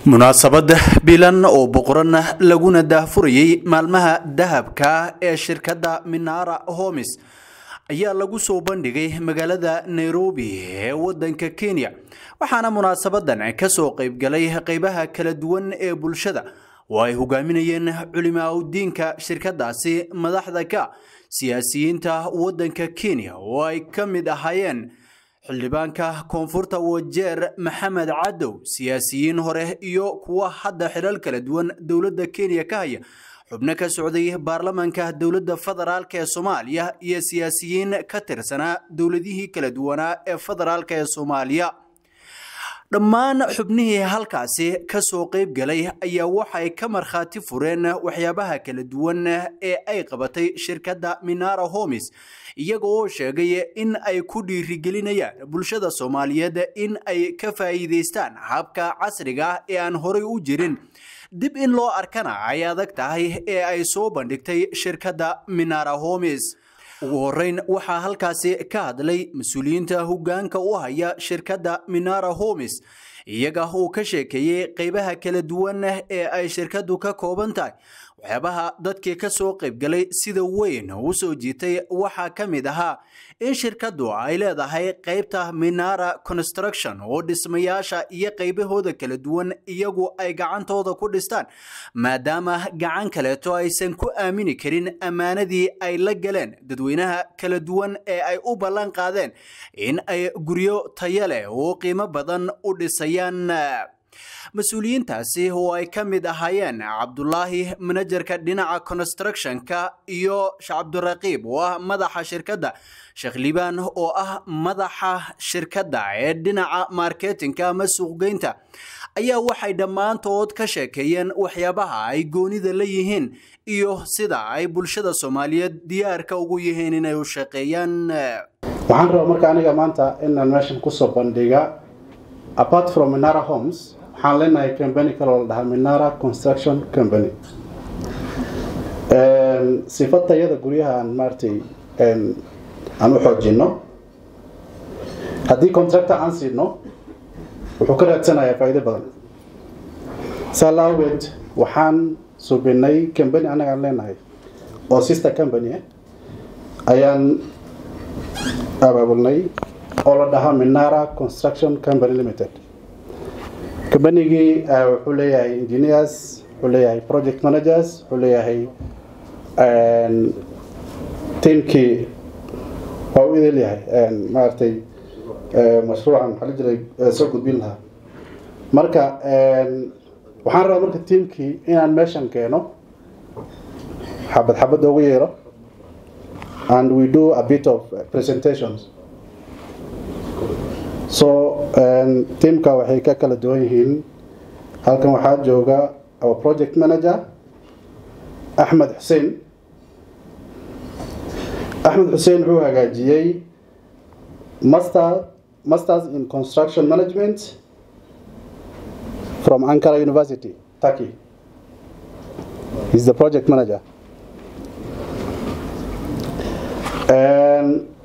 munaasabad bilan oo boqoran laguna daahfurayey maalmaha dahabka ee shirkadda minara homis ayaa lagu soo bandhigay magaalada nairobi ee wadanka kenya waxaana munaasabadan kasoo qaybgalay qeybaha kala duwan ee bulshada oo ay hogaaminayeen culimaauddiinka shirkadaasi madaxda ka siyaasiyiinta wadanka kenya oo ay ka mid ahaayeen xildhibaanka koonfurta wajeer maxamed cadow siyaasiyiin hore iyo kuwa hadda xilal kala duwan dowladda kenya ka haya xubno ka socday baarlamaanka dowladda federaalk ee soomaaliya iyo siyaasiyiin ka tirsanaa dowladihii kala duwanaa ee federaalk ee soomaaliya dhammaan xubnihii halkaasi kasoo qayb galay ayaa waxay ka markhaati fureen waxyaabaha kala duwan ee ay qabatay shirkadda minara homis iyaga oo sheegay in ay ku dhiirigelinayaan bulshada soomaaliyeed in ay ka faa'iidaystaan habka casriga ah ee aan horay u jirin dib in loo arkana ay adag tahay ee ay soo bandhigtay shirkadda minara homis ugu horeyn waxaa halkaasi ka hadlay mas-uuliyiinta hogaanka u haya shirkadda minara homis iyaga uu ka sheekeeyey qeybaha kala duwan ee ay shirkaddu ka kooban tahay waxyaabaha dadkii ka soo qaybgalay sida weyn u soo jiitay waxaa ka mid ahaa in shirkaddu ay leedahay qeybta minara construction oo dhismayaasha iyo qaybahooda kala duwan iyagu ay gacantooda ku dhistaan maadaama gacan kaleeto aysan ku aamini karin ammaanadii ay la galeen dadweynaha kala duwan ee ay u ballan qaadeen in ay guryo taya leh oo qiimo badan u dhisayaan mas-uuliyiintaasi oo ay ka mid ahaayeen cabdulaahi manajerka dhinaca constructionka iyo cabdiraqiib oo ah madaxa shirkadda sheekh liibaan oo ah madaxa shirkadda ee dhinaca marketinka ama suuqgeynta ayaa waxay dhammaantood ka sheekeeyeen waxyaabaha ay goonida la yihiin iyo sida ay bulshada soomaaliyeed diyaarka ugu yihiin inay u shaqeeyaan waxaan rabaa marka aniga maanta inaan meeshan kusoo bandhiga apart from minara homes waxaan leenahay company kaloo la dhahaa minara construction company sifa tayada guryaha aan maaratay aan u xoojino haddii contractor aan siino wuxuu ka raadsanayaa faa'iido badan saa la awgeed waxaan subinay company annaga aan leenahay oo sister company ayaan abaabulnay oo la dhahaa minara construction company limited combanigii wuxuu leeyahay engineers wuxuu leeyahay project managers wuxuu leeyahay tiamkii waa u idil yahay maaragtay mashruucan maxaa la jiray soo gudbin lahaa marka waxaan rabaa marka tiamkii inaan meeshan keeno xabad xabad ugu yeero and we do a bit of presentations so tiamka waxay ka kala duwan yihiin halkan waxaa jooga our project manager axmed xuseen axmed xuseen wuxuu hagaajiyey master masters in construction management from ankara university turkey he's the project manager and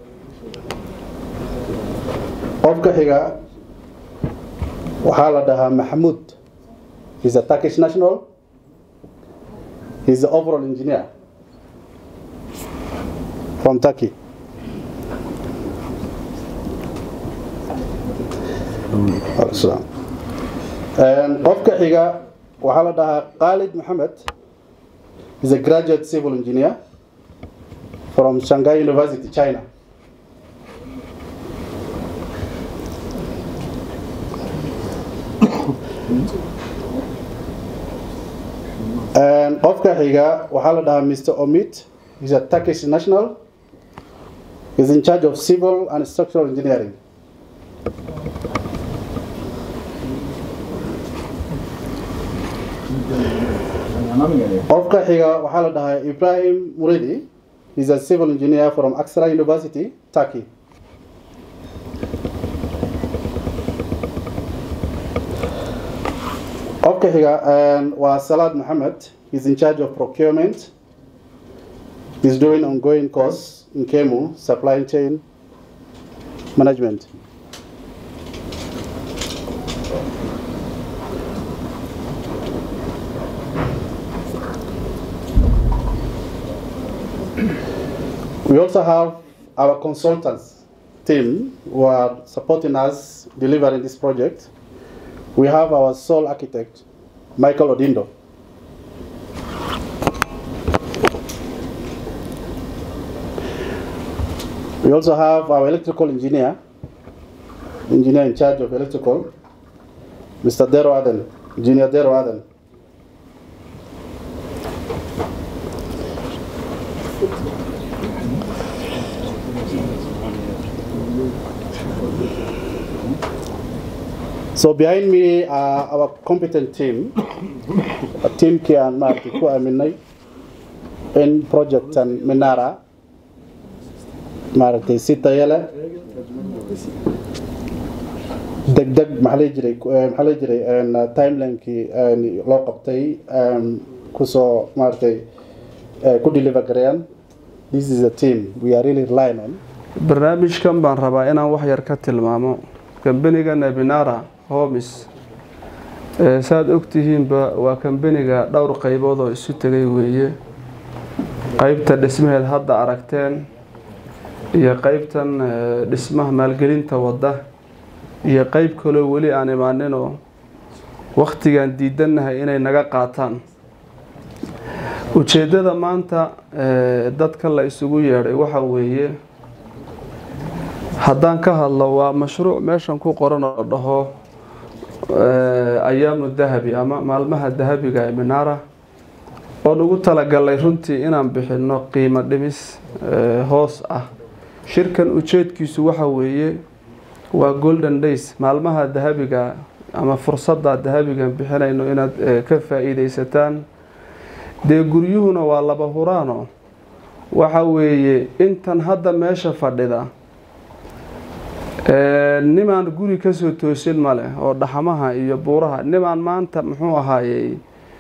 qofka xiga waxaa la dhahaa maxamuud he's a turkish national he's the overall engineer from turkey qofka xiga waxaa la dhahaa khalid maxamed he's a graduate civil engineer from shanghai university china qofka xiga waxaa la dhahaa mr omid he's a turkish national he's in charge of civil and structural engineering qofka xiga waxaa la dhahaa ibrahim muridi he's a civil engineer from aksara university turkey qofka xiga waa salaad maxamed he's in charge of procurement he's doing ongoing course in kemu supply chain management We also have our consultants team who are supporting us delivering this project. We have our sole architect, Michael Odindo. We also have our electrical engineer, engineer in charge of electrical, Mr. Dero Aden, Engineer Dero Aden. So behind me are our competent team, a team kii aan maaragtay ku aaminay in projectan Minara maaragtay si tayo leh degdeg maxaa la jiray maxaa la jiray timelinekii loo qabtay kusoo maaragtay ku deliver gareeyaan this is a team we are really relying on barnaamijkan baan rabaa inaan wax yar ka tilmaamo kambeniga nebinara homis saad ogtihiinba waa kambeniga dhowr qaybood oo isu tegay weeye qeybta dhismaheed hadda aragteen iyo qeybtan dhismaha maalgelinta wadda iyo qeyb kaloo weli aan imaaninoo wakhtigaan diidannahay inay naga qaataan ujeeddada maanta dadka la isugu yeedhay waxa weeye haddaan ka hadlo waa mashruuc meeshan ku qoran oo dhaho ayaamu dahabi ama maalmaha dahabiga ee minara oon ugu talagalay runtii inaan bixinno qiimo dhimis hoos ah shirkan ujeedkiisu waxa weeye waa golden days maalmaha dahabiga ama fursadda dahabigan bixinayno inaad ka faa-iideysataan dee guryuhuna waa laba huraano waxa weeye intan hadda meesha fadhida nimaan guri kasoo toosin maleh oo dhaxamaha iyo buuraha nimaan maanta muxuu ahaayey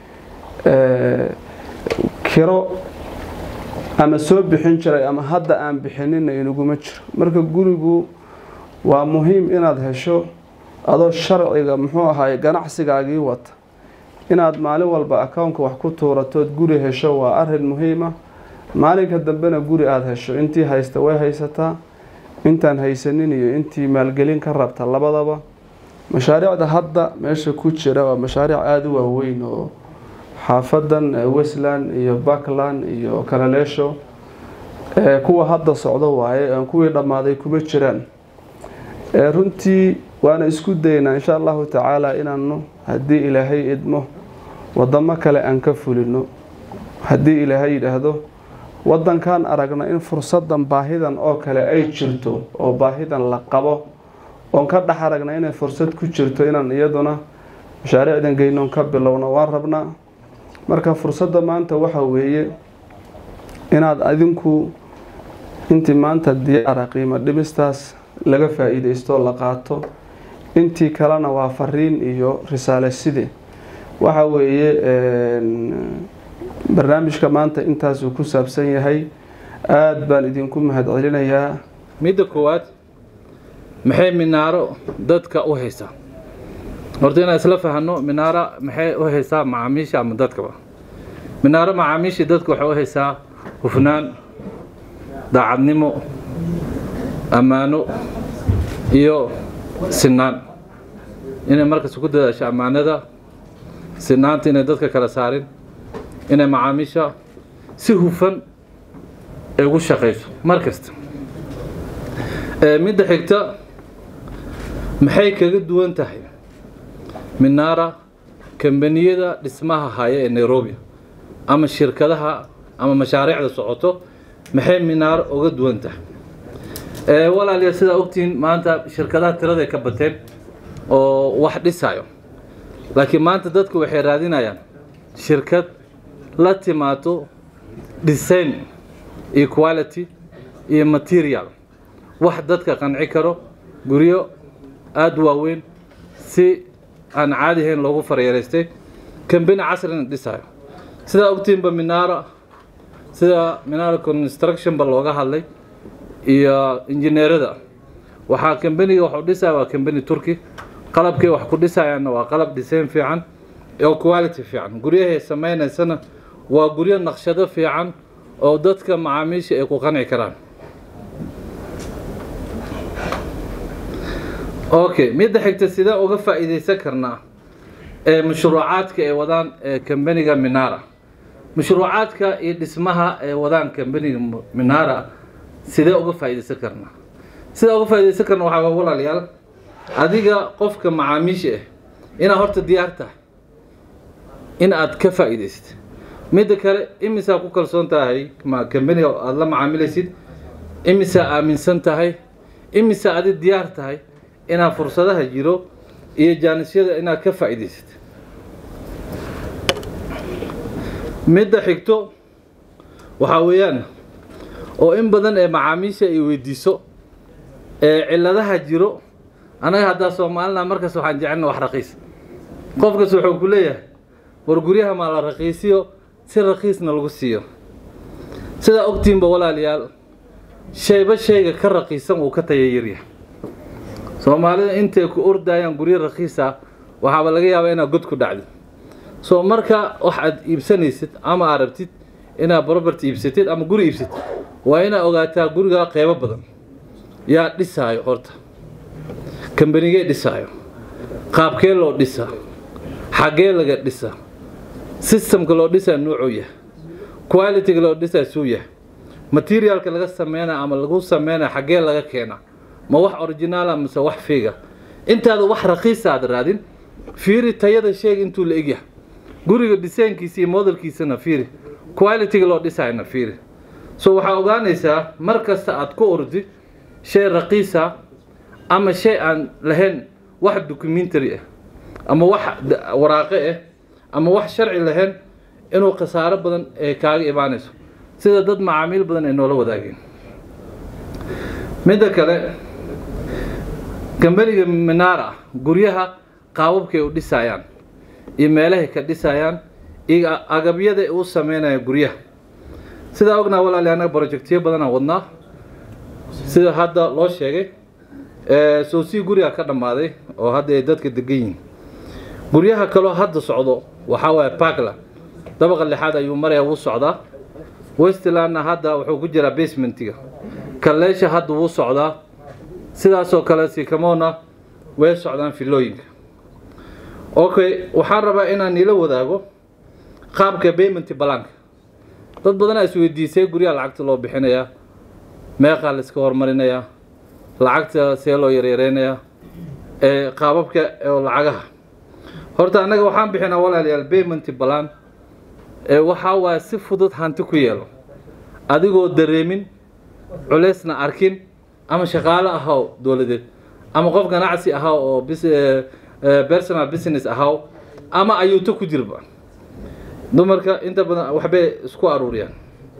kiro ama soo bixin jiray ama hadda aan bixinina inaguma jiro marka gurigu waa muhiim inaad hesho adoo sharciga muxuu ahaay ganacsigaagii wata inaad maalin walba akownka wax ku tuuratood guri hesho waa arin muhiima maalinka dambena guri aada hesho intii haysta way haysataa intaan haysanin iyo intii maalgelin ka rabta labadaba mashaariicda hadda meesha ku jira waa mashaariic aada u waaweyn oo xaafadan westland iyo backland iyo kalaleesho kuwa hadda socdo waaye aan kuwii dhammaaday kuma jiraan runtii waana isku daynaa insha allahu tacaala inaanu haddii ilaahay idmo wadamo kale aan ka fulino haddii ilaahay yidhaahdo wadankan aragna in fursadan baahidan oo kale ay jirto oo baahidan la qabo oon ka dhex aragna inay fursad ku jirto inaan iyaduna mashaariicdan geynoon ka bilowno waan rabnaa marka fursadda maanta waxa weeye inaad adinku intii maanta diyaara qiimo dhimistaas laga faa-iideysto la qaato intii kalena waa fariin iyo risaale side waxa weeye barnaamijka maanta intaasuu ku saabsan yahay aada baan idinku mahadcelinayaa midda koowaad maxay minaaro dadka u haysaa horta inaan isla fahano minaaro maxay u haysaa macaamiisha ama dadkaba minaaro macaamiishii dadka waxay u haysaa hufnaan daacadnimo ammaano iyo sinaan inay markas ku dadaasho ammaanada sinaanta inay dadka kala saarin inay macaamiisha si hufan ay ugu shaqayso mar kasta midda xigta maxay kaga duwan tahay minaara kambaniyada dhismaha haya ee nairobi ama shirkadaha ama mashaariicda socoto maxay minaaro uga duwan tahay walaaliya sidaa ogtihiin maanta shirkadaha tiraday ka bateen oo wax dhisayo laakiin maanta dadku waxay raadinayaan shirkad la timaado design iyo quality iyo material wax dadka qanci karo guryo aada waaweyn si aan caadi ahayn loogu faryareystay kambani casrina dhisayo sidaa ogtiinba minaara sida minaara constructionba looga hadlay iyo injineerada waxaa kambaniga waxu dhisaya waa kambani turki qalabkay wax ku dhisayaanna waa qalab design fiican oo quality fiican guryahay samaynaysana waa guryo naqshado fiican oo dadka macaamiisha ay ku qanci karaan okay midda xigta sidee uga faa'iidaysan karnaa ee mashruucaadka ay wadaan ee kambaniga minara mashruucaadka iyo dhismaha ay wadaan kambaniga minara sidee uga faa'iidaysan karnaa sida uga faa'iidaysan karna waxaa waa walaalayaal adiga qofka macaamiisha ah inaad horta diyaar tahay in aad ka faa'iidaysid midda kale imisaa ku kalsoon tahay ma kambaniga aada la macaamilaysid imisaa aaminsan tahay imisaa adi diyaar tahay inaad fursadaha jiro iyo jaanisyada inaad ka faa'iidaysid midda xigto waxaa weeyaan oo in badan ee macaamiisha ay weydiiso ee cilladaha jiro annaga haddaa soomaalina markaas waxaan jecelna wax raqiis qofkas wuxuu ku leeyahay war guryaha maa la raqiisiyo si raqiisna lagu siiyo sidaa ogtiinba walaalayaal shayba shayga ka raqiisan uu ka tayayaryahay soomaalida intay ku ordayaan guryo raqiis ah waxaaba laga yaabaa inaad god ku dhacdid soo marka wax aad iibsanaysid ama aad rabtid inaad property iibsatid ama guri iibsatid waa inaad ogaataa guriga qeybo badan yaa dhisaayo horta kambanigee dhisaayo qaabkee loo dhisaa xaggee laga dhisaa systemka loo dhisaa nuucuu yahay qualityga loo dhisaa suu yahay materialka laga sameynaya ama lagu sameynaya xaggee laga keenaa ma wax originaala mise wax fiiga intaada wax raqiisa aad raadin fiiri tayada sheega intuu la egyahay guriga dhisaynkiisa iyo modelkiisana fiiri qualityga loo dhisayna fiiri so waxaa ogaanaysaa mar kasta aad ku ordi shay raqiisa ama shay aan lahayn wax documentary ah ama wax waraaqe ah ama wax sharci lahayn inuu khasaaro badan ee kaaga imaanayso sida dad macaamiil badan ay noola wadaageen midda kale kambaniga minara guryaha qaababkay u dhisayaan iyo meelahay ka dhisayaan iyo agabyada u sameynaya guryaha sidaa ognaa walaali annaga projectyo badanaan wadnaa sida hadda loo sheegay soosii guriga ka dhammaaday oo hadda ay dadka degan yihiin guryaha kaloo hadda socdo waxaa waaye parkland dabaqa lixaad ayuu maraya wuu socdaa westlandna hadda wuxuu ku jiraa basementiga kalleesha hadda wuu socdaa sidaasoo kale sikamona way socdaan filooyinka okay waxaan rabaa inaan niila wadaago qaabka payment balanka dad badanaa isweydiisay guryaha lacagta loo bixinayaa meeqaa la iska hormarinayaa lacagta see loo yaryareynayaa ee qaababka oo lacagaha horta annaga waxaan bixinaa walaalayaal payment balan ee waxaa waaye si fudud hanti ku yeelo adigoo dareemin culeysna arkin ama shaqaale ahaw dowladeed ama qof ganacsi ahaw oo personal business ahaw ama ayuuto ku jirba dumarka inta badan waxbay isku aruuriyaan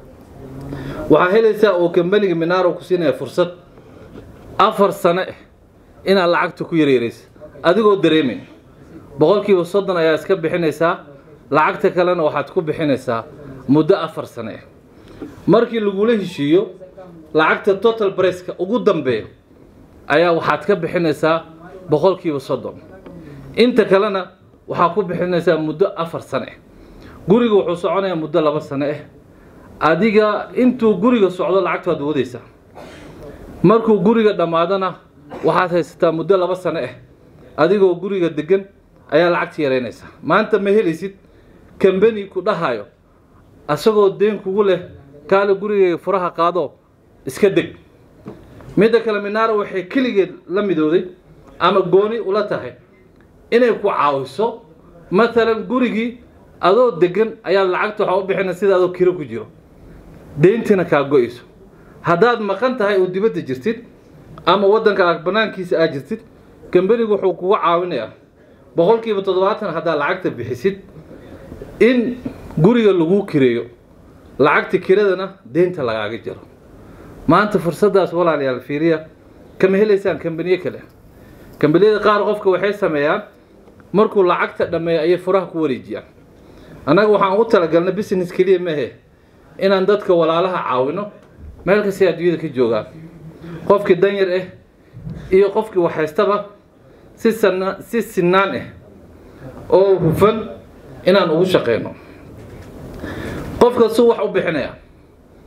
waxaa helaysaa oo kambaniga minaro ku siinaya fursad afar sano ah inaad lacagta ku yareereysa adigoo dareemin boqolkiiba soddon ayaa iska bixinaysaa lacagta kalena waxaad ku bixinaysaa muddo afar sano ah markii lagula heshiiyo lacagta total briceka ugu dambeeya ayaa waxaad ka bixinaysaa boqolkiiba soddon inta kalena waxaa ku bixinaysaa muddo afar sano ah guriga wuxuu soconayaa muddo laba sano ah adiga intuu guriga socdo lacagta waad wadaysaa markuu guriga dhammaadona waxaad haysataa muddo laba sano ah adigoo guriga degan ayaa lacagta yaraynaysaa maanta ma helaysid kambani ku dhahayo asagoo deen kugu leh kaale gurigayga furaha qaado iska deg midda kale minaara waxay keligeed la midooday ama gooni ula tahay inay ku caawiso matalan gurigii adoo degan ayaad lacagta waxaa u bixina sida adoo kiro ku jiro deyntina kaa go-ayso haddaad maqan tahay oo dibadda jirtid ama waddanka aad banaankiisa aad jirtid kambanigu wuxuu kugu caawinayaa boqolkiiba toddobaatan haddaad lacagta bixisid in guriga laguu kireeyo lacagta kiradana deynta lagaaga jaro maanta fursaddaas walaalayaal fiiriya kama helaysaan kambaniyo kale kambaniyada qaar qofka waxay sameeyaan markuu lacagta dhammeeyo ayay furaha ku wareejiyaan annaga waxaan u talagalnay business keliya mehe inaan dadka walaalaha caawino meel kastay adduunyada ka joogaan qofkii danyar ah iyo qofkii waxhaystaba si sana si sinaan ah oo hufan inaan ugu shaqeyno qofka suu wax u bixinaya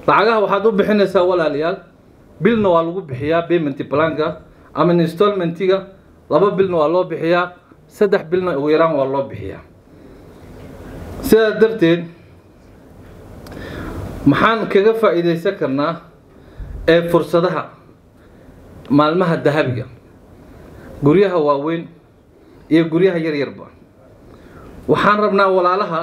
lacagaha waxaad u bixinaysaa walaalayaal bilna waa lagu bixiyaa payment planka ama installmentiga laba bilna waa loo bixiyaa saddex bilna ugu yaraan waa loo bixiyaa sidaas darteed maxaan kaga faa'iidaysan karnaa ee fursadaha maalmaha dahabiga guryaha waaweyn iyo guryaha yaryarba waxaan rabnaa walaalaha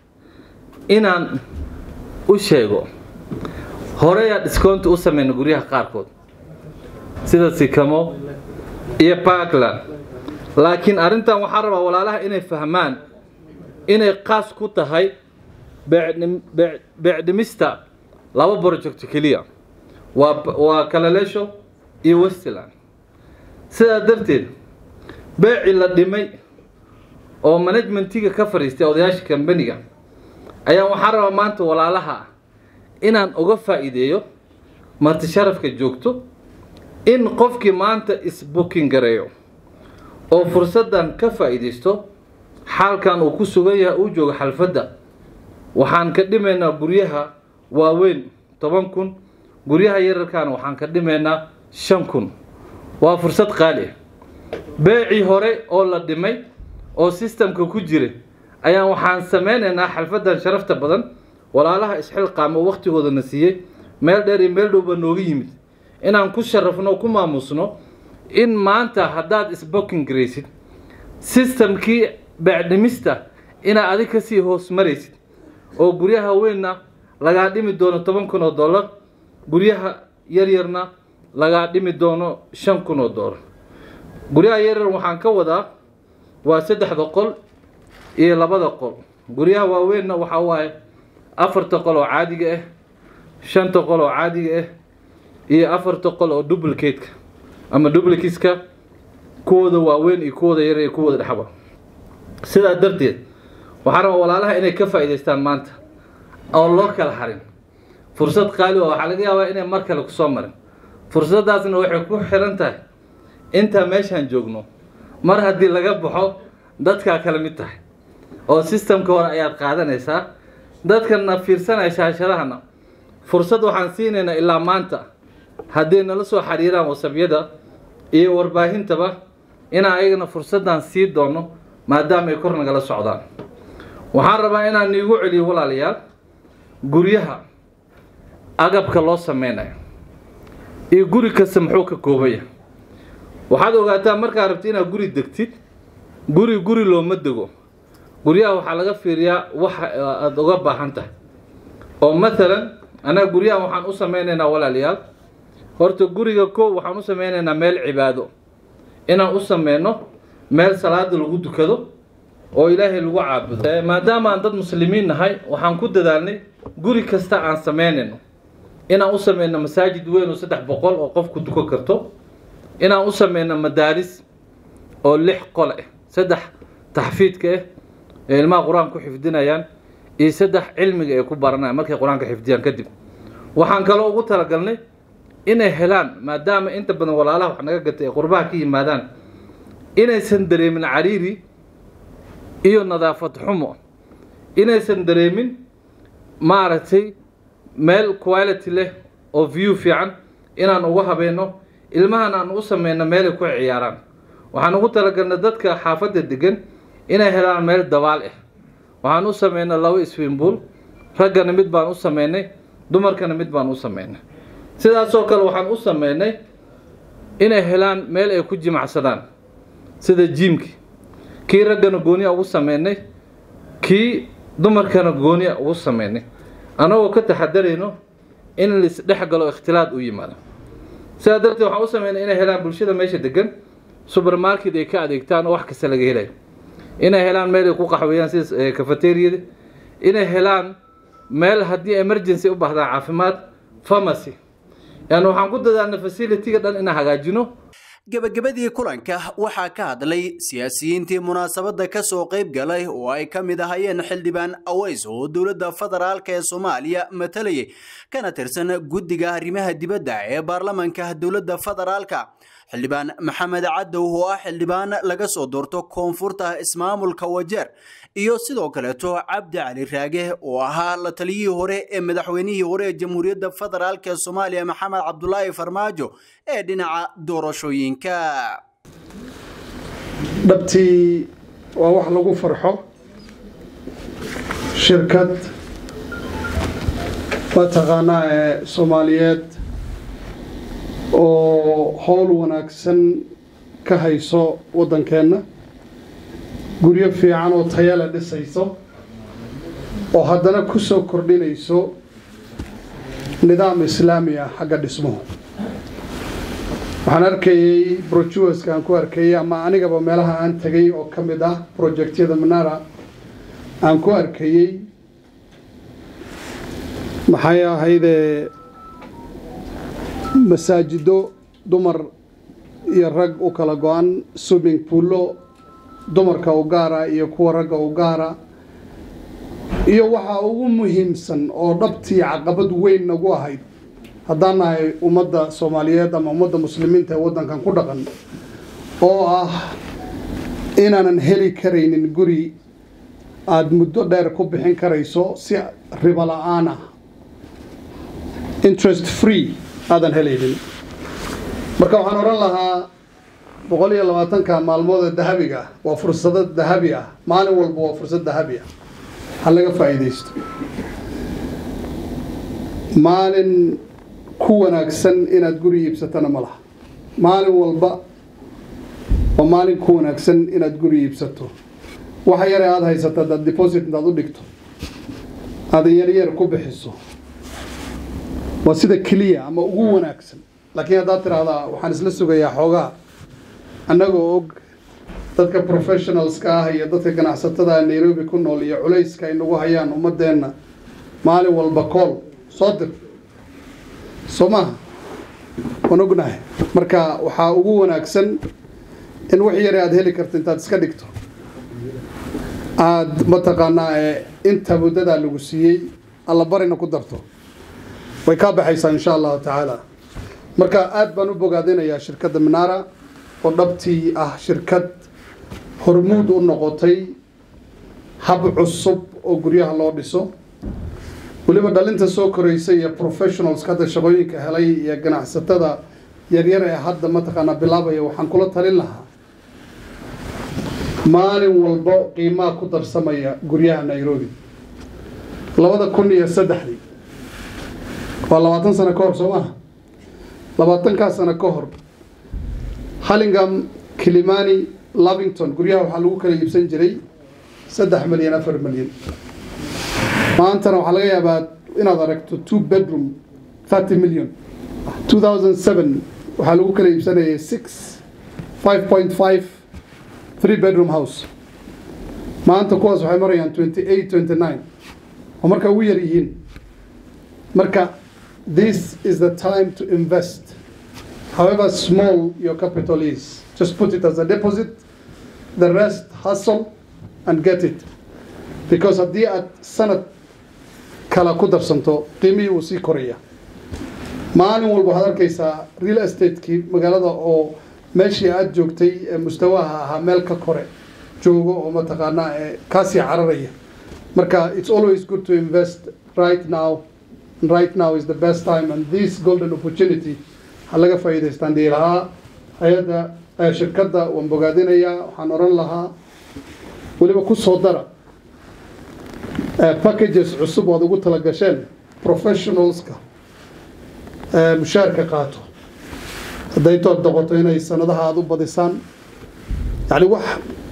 inaan u sheego horeyaa discounti u sameyna guryaha qaarkood sida sikamo iyo parkland laakiin arrintan waxaan rabaa walaalaha inay fahmaan inay qaas ku tahay beecdhimista laba project keliya waa waa kalaleesho iyo westland sidaa darteed beecii la dhimay oo managmentiga ka fadhiistay odayaasha kambaniga ayaa waxaan rabaa maanta walaalaha inaan uga faa'iideeyo marti sharafka joogto in qofkii maanta isbooking gareeyo oo fursaddan ka faa'iidaysto xaalkan uu ku sugan yahay uu joogo xalfadda waxaan ka dhimaynaa guryaha waaweyn toban kun guryaha yararkaana waxaan ka dhimaynaa shan kun waa fursad qaali ah beecii hore oo la dhimay oo sistamka ku jira ayaan waxaan sameynaynaa xalfaddan sharafta badan walaalaha isxilqaamo wakhtigoodana siiyey meel dheer iyo meel dhowba nooga yimid inaan ku sharafno ku maamusno in maanta haddaad isbooking garaysid sistamkii beecdhimista inaad adig kasii hoos maraysid oo guryaha weynna lagaa dhimi doono toban kun oo dollar guryaha yaryarna lagaa dhimi doono shan kun oo dollar guryaha yaryar waxaan ka wadaa waa saddexda qol iyo labada qol guryaha waaweynna waxaa waaye afarta qol oo caadiga ah shanta qol oo caadiga ah iyo afarta qol oo duplicateka ama duplicateska kuwooda waaweyn iyo kuwooda yar iyo kuwooda dhexba sidaa darteed waxaa rabaa walaalaha inay ka faa'iidaystaan maanta oo loo kala harin fursad qaali oo waxaa laga yaabaa inay mar kale kusoo marin fursaddaasna waxay ku xiran tahay intaa meeshaan joogno mar haddii laga baxo dadkaa kala mid tahay oo sistamka hore ayaad qaadanaysaa dadkana fiirsanaya shaashadahana fursad waxaan siinaynaa ilaa maanta hadday nala soo xiriiraan wasabyada iyo warbaahintaba inaan ayagana fursaddan sii doono maadaama ay kor nagala socdaan waxaan rabaa inaan iigu celiyo walaalayaal guryaha agabka loo sameynayo iyo guri kasta muxuu ka koobaya waxaad ogaataa markaad rabti inaad guri degtid guri guri looma dego guryaha waxaa laga fiiriyaa waxa aada uga baahan tahay oo mathalan annaga guryaha waxaan u sameynaynaa walaalayaal horta guriga koow waxaan u sameynaynaa meel cibaado inaan u sameyno meel salaada lagu dukado oo ilaahay lagu caabudo maadaama aan dad muslimiin nahay waxaan ku dadaalnay guri kasta aan sameynayno inaan u sameyno masaajid weyn oo saddex boqol oo qofku duko karto inaan u sameyno madaaris oo lix qol ah saddex taxfiidka ah ee ilmaha qur-aanka ku xifdinayaan iyo saddex cilmiga ay ku baranayaan markay qur-aanka xifdiyaan kadib waxaan kaloo ugu talagalnay inay helaan maadaama inta badan walaalaha wax naga gatay ay qurbaha ka yimaadaan inaysan dareemin cariiri iyo nadaafad xumo inaysan dareemin maaragtay meel quality leh oo view fiican inaan ugu habeenno ilmahan aan u sameyno meelay ku ciyaaraan waxaan ugu talagalnay dadka xaafadda degan inay helaan meel dabaal ah waxaan u sameynay laba swimbuol raggana mid baan u sameynay dumarkana mid baan u sameynay sidaasoo kale waxaan u sameynay inay helaan meel ay ku jimacsadaan sida jiimki kii raggana gooniya ugu sameynay kii dumarkana gooniya ugu sameynay annagoo ka taxadarayno in laisdhex galo ikhtilaad u yimaado sidaa darteed waxaan u sameynay inay helaan bulshada meesha degan supermarket ay ka adeegtaan oo wax kasta laga helayo inay helaan meel ay ku qaxweeyaan sida cafeteriyada inay helaan meel haddii emergency u baahdaan caafimaad pharmacy yani waxaan ku dadaalnay facility-ga dhan inaan hagaajino gebagabadii kulanka waxaa ka hadlay siyaasiyiintii munaasabadda ka soo qayb galay oo ay ka mid ahayeen xildhibaan aweys oo dowladda federaalk ee soomaaliya matalayay kana tirsan guddiga arrimaha dibadda ee baarlamanka dowladda federaalka xildhibaan maxamed cadow oo ah xildhibaan laga soo doorto koonfurta ismaamulka wajeer iyo sidoo kaleeto cabdi cali raage oo ahaa la taliyihii hore ee madaxweynihii hore ee jamhuuriyadda federaalk ee soomaaliya maxamed cabdulaahi farmaajo ee dhinaca doorashooyinka dhabtii waa wax lagu farxo shirkad mataqaanaa ee soomaaliyeed oo howl wanaagsan ka hayso waddankeenna guryo fiican oo tayale dhisayso oo haddana ku soo kordhinayso nidaam islaami ah xagga dhismuhu waxaan arkayey brojuweska aan ku arkayey ama anigaba meelaha aan tegay oo ka mid ah projectyada manara aan ku arkayey maxay ahaydee masaajido dumar iyo rag u kala go-an swimming poollo dumarka u gaara iyo kuwa ragga u gaara iyo waxaa ugu muhiimsan oo dhabtii caqabad weyn nagu ahayd haddaan nahay ummadda soomaaliyeed ama ummadda muslimiinta ee waddankan ku dhaqan oo ah inaanan heli karaynin guri aada muddo dheer ku bixin karayso si ribo la-aan ah interest free aadan helaynin marka waxaan odhan lahaa boqol iyo labaatanka maalmood ee dahabiga ah waa fursado dahabi ah maalin walba waa fursad dahabi ah ha laga faa'iidaysto maalin ku wanaagsan inaad guri iibsatana ma laha maalin walba waa maalin ku wanaagsan inaad guri iibsato waxa yare aada haysato adaad deposit intaad u dhigto aada yaryar ku bixiso waa sida keliya ama ugu wanaagsan laakiin haddaad tiraahdaa waxaan isla sugayaa xoogaa annagoo og dadka professionalska ah iyo dadka ganacsatada nairobi ku nool iyo culayska ay nagu hayaan ummadeenna maalin walba kool soo dir soo maaha waan ognahay marka waxaa ugu wanaagsan in wax yare aada heli karto intaad iska dhigto aada mataqaanaa ee inta muddadaa lagu siiyey alla barina ku darto way kaa baxaysaa insha allahu tacaala marka aada baan u bogaadinayaa shirkadda minara oo dhabtii ah shirkad hormuud u noqotay hab cusub oo guryaha loo dhiso weliba dhalinta soo koraysa iyo professionals hadda shaqooyinka helay iyo ganacsatada yaryar ee hadda mataqaanaa bilaabaya waxaan kula talin lahaa maalin walbo qiimaha ku darsamaya guryaha nairobi labada kun iyo saddexdii waa labaatan sano ka hor soo maaha labaatankaa sano ka hor hallingham kilimani lavington guryaha waxaa lagu kala iibsan jiray saddex milyan afar milyan maantana waxaa laga yaabaa inaad aragto two bedroom thirty million two thousand seven waxaa lagu kala iibsanayay six five point five three bedroom house maanta kuwaas waxay marayaan twenty eight twenty nine oo marka ugu yar yihiin marka this is the time to invest however small your capital is just put it as a deposit the rest hustle and get it because haddii aad sanad kala ku darsanto qiimihii wuu sii koraya maalin walba waxaad arkaysaa real estate-kii magaalada oo meeshii aada joogtay ee mustawaha ahaa meel ka kore joogo oo mataqaanaa ee kaasii cararaya marka it's always good to invest right now and right now is the best time and this golden opportunity ha laga faa'iidaystaan dhihi lahaa hay-adda shirkadda waan bogaadinayaa waxaan odhan lahaa weliba ku soo dara packages cusub oad ugu tala gasheen professionalska mushaarka qaato hadday tood noqoto inay sanadaha aada u badisaan yani wax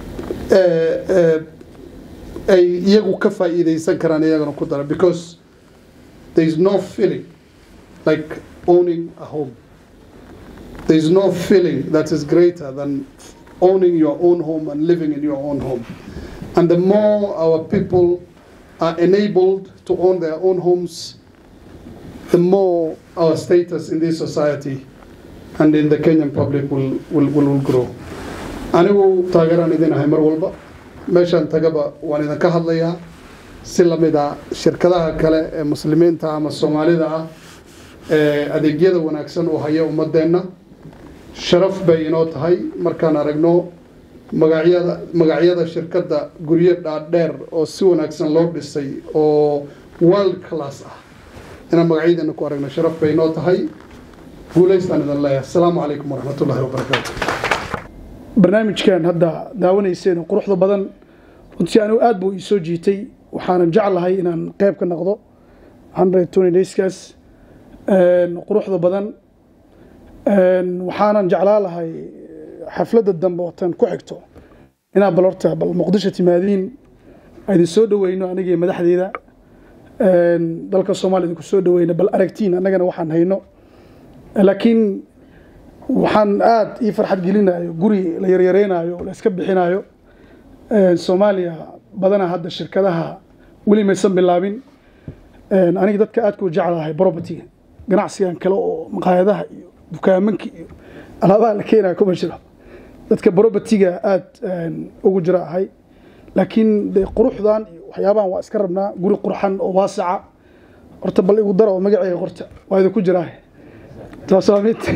ay iyagu ka faa'iidaysan karaan iyagana ku dara because there is no feeling like owning a home there is no feeling that is greater than owning your own home and living in your own home and the more our people are enabled to own their own homes the more our status in this society and in the Kenyan public will, will, will, will grow. anigu taageeraan idin ahay mar walba meeshaan tagaba waan idinka hadlayaa si lamid a shirkadaha kale ee muslimiinta ama soomaalida ah ee adeegyada wanaagsan u haya ummadeenna sharaf bay inoo tahay markaan aragno magacyada magacyada shirkadda guryo dhaadheer oo si wanaagsan loo dhisay oo world class ah inaan magacyadeena ku aragno sharaf bay inoo tahay guulaystaan idin leeyahay asalaamu calaykum waraxmatullahi wabarakaatu barnaamijkan hadda daawanayseen oo quruxda badan runtii anigu aad buu ii soo jiitay waxaanan jeclahay inaan qayb ka noqdo hundred twenty dayskaas quruxda badan waxaanan jeclaa lahay xafladda dambe watan ku xigto inaa bal horta bal muqdisho timaadiin idin soo dhaweyno anigii madaxdeeda dalka soomaaliya idinku soo dhaweyno bal aragtiin annagana waxaan hayno laakiin waxaan aada ii farxad gelinayo guri la yaryareynayo la iska bixinayo soomaaliya badanaa hadda shirkadaha weli maysan bilaabin aniga dadka aadka u jeclahay propertyga ganacsigan kale oo maqaayadaha iyo dukaamanka iyo alaabaha la keenayo kuma jiro dadka propertyga aada ugu jira ahay laakiin de quruxdan iyo waxyaabahan waa iska rabnaa guri qurxan oo waasica horta bal igu dara oo magaceyga qorta waa idinku jiraa taas waa mid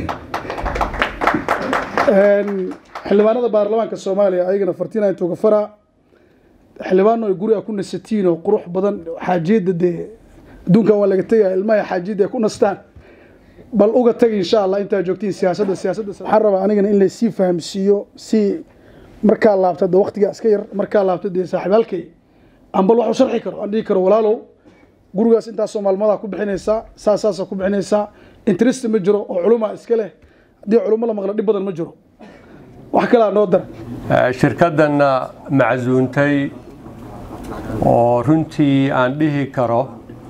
xildhibaanada baarlamaanka soomaaliya ayagana fartiina intuu ka faraa xildhibaano ay guriga ku nasatiin oo qurux badan xaajiyadda dee adduunkan waa laga tegaya ilmaha xaajiyadda ay ku nastaan bal uga tag insha allah intaa joogtiin siyaasadda siyaasadda waxaan rabaa anigana in laysii fahamsiiyo si markaa laabta de waqtigaa iska yar markaa laabta dee saaxiibaalkay aan bal wax u sharxi karo aan dhihi karo walaalow gurigaas intaasoo maalmadaa ku bixinaysaa saas saasa ku bixinaysaa interest ma jiro oo culumaa iska leh haddii culummo la maqla dhib badan ma jiro wax kalaa noo dar shirkaddanna macsuuntay oo runtii aan dhihi karo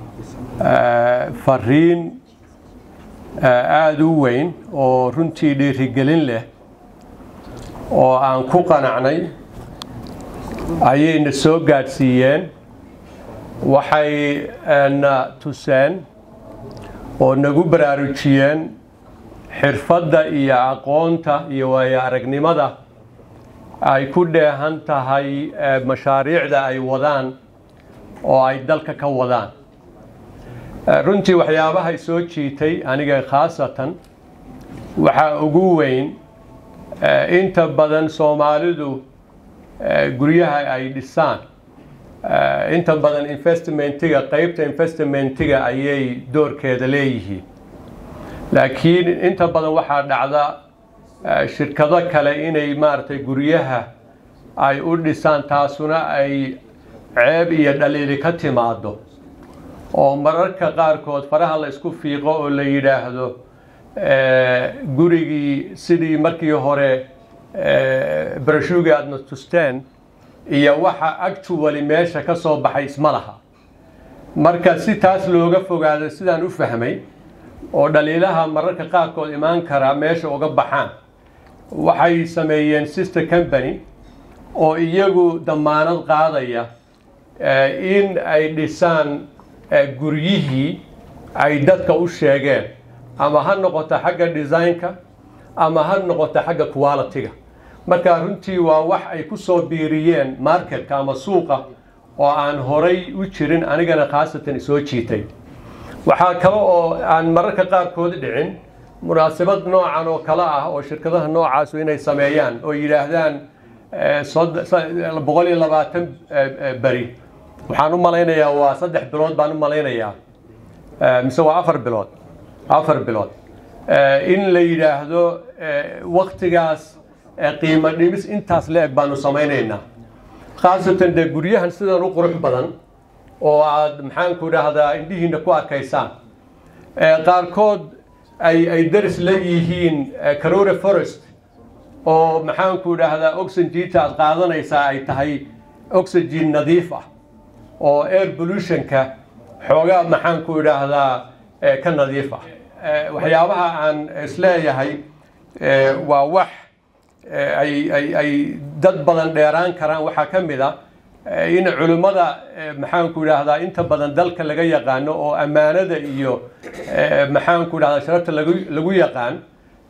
fariin aada u weyn oo runtii dhiirigelin leh oo aan ku qanacnay ayayna soo gaadhsiiyeen waxay na tuseen oo nagu baraarujiyeen xirfadda iyo aqoonta iyo waayo aragnimada ay ku dheehan tahay mashaariicda ay wadaan oo ay dalka ka wadaan runtii waxyaabahay soo jiitay aniga khaasatan waxaa ugu weyn inta badan soomaalidu guryaha ay dhisaan inta badan investmentiga qeybta investmentiga ayay doorkeeda leeyihiin laakiin inta badan waxaa dhacda shirkado kale inay maaragtay guryaha ay u dhisaan taasuna ay ceeb iyo dhaliili ka timaado oo mararka qaarkood faraha la isku fiiqo oo la yidhaahdo gurigii sidii markii hore barashuugi aadna tusteen iyo waxa actually meesha ka soo baxay isma laha marka si taas looga fogaado sidaan u fahmay oo dhaliilaha mararka qaarkood imaan karaa meesha uga baxaan waxay sameeyeen sister company oo iyagu damaanad qaadaya in ay dhisaan guryihii ay dadka u sheegeen ama ha noqoto xagga designka ama ha noqoto xagga quality-ga marka runtii waa wax ay ku soo biiriyeen marketka ama suuqa oo aan horay u jirin anigana khaasatan soo jiitay waxaa kale oo aan mararka qaarkood dhicin munaasabad noocan oo kale ah oo shirkadaha noocaasu inay sameeyaan oo yidhaahdaan boqol iyo labaatan beri waxaan u malaynayaa waa saddex bilood baan u malaynayaa mise waa afar bilood afar bilood in la yidhaahdo waktigaas qiimo dhimis intaas la eg baanu samaynaynaa khaasatan dee guryahan sidan u qurux badan oo aad maxaanku idhaahdaa indhihiina ku arkaysaan qaarkood ay ay daris la yihiin carore forest oo maxaanku idhaahdaa oxygenta aad qaadanaysaa ay tahay oxygen nadiif ah oo air pollutionka xoogaa maxaanku idhaahdaa ka nadiif ah waxyaabaha aan isleeyahay waa wax ay ay ay dad badan dheeraan karaan waxaa ka mid a in culimmada maxaanku idhaahdaa inta badan dalka laga yaqaano oo ammaanada iyo maxaanku idhahdaa sharafta lagu lagu yaqaan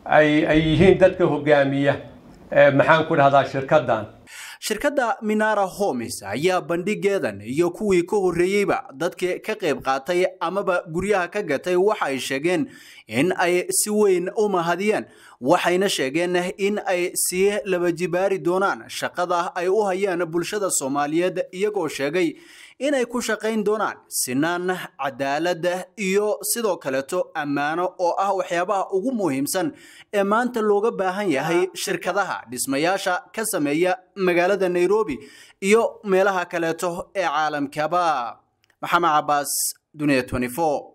ay ay yihiin dadka hogaamiya maxaan ku dhahdaa shirkaddan shirkadda minara homes ayaa bandhigeedan iyo kuwii ka horreeyeyba dadkii ka qayb qaatay amaba guryaha ka gatay waxa ay sheegeen in ay si weyn u mahadiyeen waxayna sheegeen in ay sii laba jibaari doonaan shaqada ay u hayaan bulshada soomaaliyeed iyagoo sheegay inay ku shaqayn doonaan sinaan cadaalad iyo sidoo kaleeto ammaano oo ah waxyaabaha ugu muhiimsan ee maanta looga baahan yahay shirkadaha dhismayaasha ka sameeya magaalada nairobi iyo meelaha kaleeto ee caalamkaba maxamed cabaas dunia 24